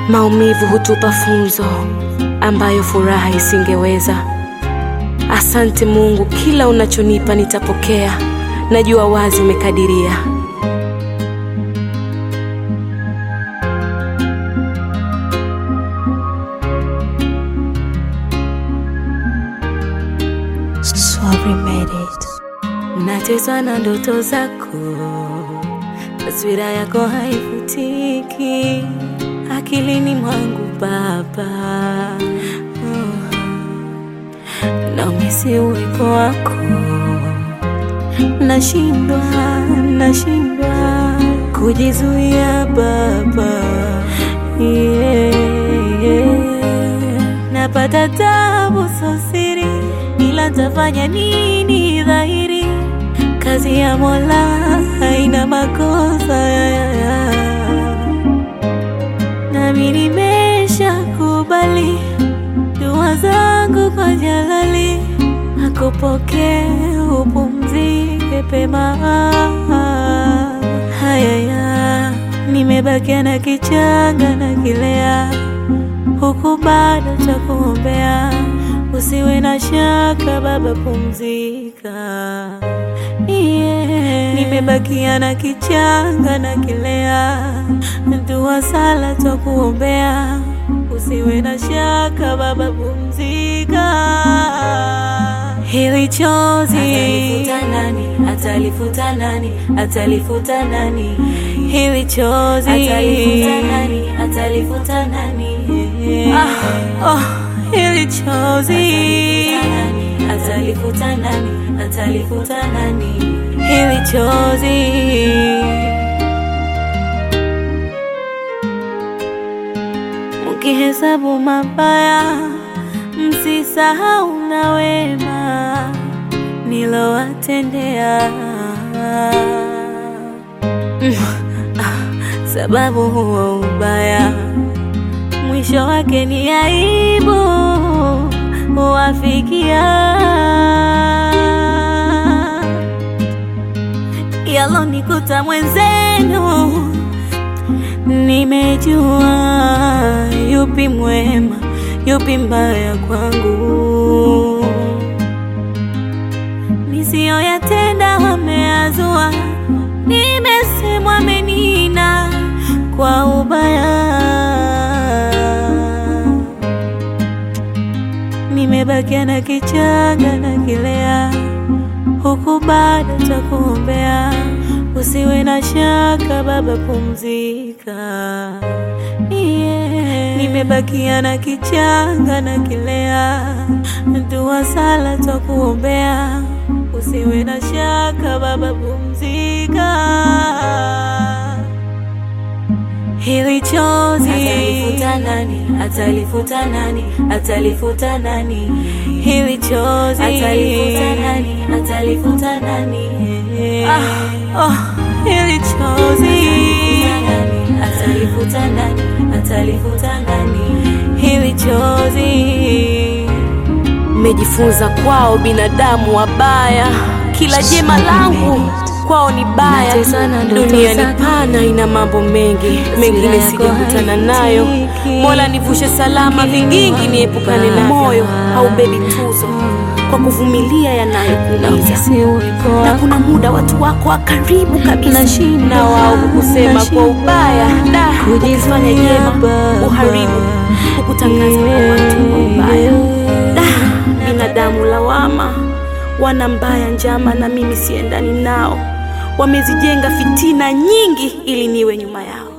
Maumivu hutupa funzo ambayo furaha isingeweza. Asante Mungu, kila unachonipa nitapokea. Najua wazi umekadiria. Sorry made it. Nateswa na ndoto zako, taswira yako haifutiki akilini mwangu Baba. Oh. Naumisi uwepo wako, nashindwa, nashindwa kujizuia Baba. Yeah, yeah. Napata tabu so siri, ila tafanya nini dhahiri? Kazi ya Mola haina makosa ya, ya, ya. Nami nimesha kubali dua zangu kwa Jalali, akupokee upumzike pema. Hayaya, nimebakia na kichanga na kilea, huku bado cha kuombea. Usiwe na shaka Baba, pumzika. Yeah. Nimebakia na kichanga na kilea, dua sala twa kuombea. Usiwe na shaka Baba, pumzika. Hili chozi atalifuta nani? Atalifuta nani? Atalifuta nani? Hili chozi atalifuta nani? Atalifuta nani? Ah, oh, hili chozi atalifuta nani? Atalifuta nani? Hili chozi Mkihesabu mabaya, msisahau na wema nilowatendea. Mm, ah, Sababu huo ubaya mwisho wake ni aibu huwafikia. Yalonikuta mwenzenu Nimejua yupi mwema, yupi mbaya kwangu. Nisiyoyatenda wameazua, nimesemwa amenina kwa ubaya. Nimebakia na kichanga na kilea, huku bado cha kuombea. Usiwe na shaka Baba, pumzika. Yeah. Nimebakia na kichanga na kilea, dua sala twa kuombea. Usiwe na shaka Baba, pumzika. Hili chozi atalifuta nani? Atalifuta nani? Atalifuta nani? Hili chozi atalifuta nani? Atalifuta nani? Ah, oh, hili chozi atalifuta nani? Atalifuta nani? Hili chozi Mmejifunza kwao binadamu wabaya, kila jema langu kwao ni baya. Dunia ni pana, ina mambo mengi, mengine sijakutana nayo. Mola nivushe salama, vigingi niepukane na moyo haubebi tuzo kwa kuvumilia yanayokuumiza, na kuna muda watu wako wa karibu kabisa na wao kusema kwa ubaya, da ukifanya jema uharibu, ukutangaza kwa watu kwa ubaya. Da, binadamu lawama, wana mbaya njama, na mimi siendani nao. Wamezijenga fitina nyingi ili niwe nyuma yao.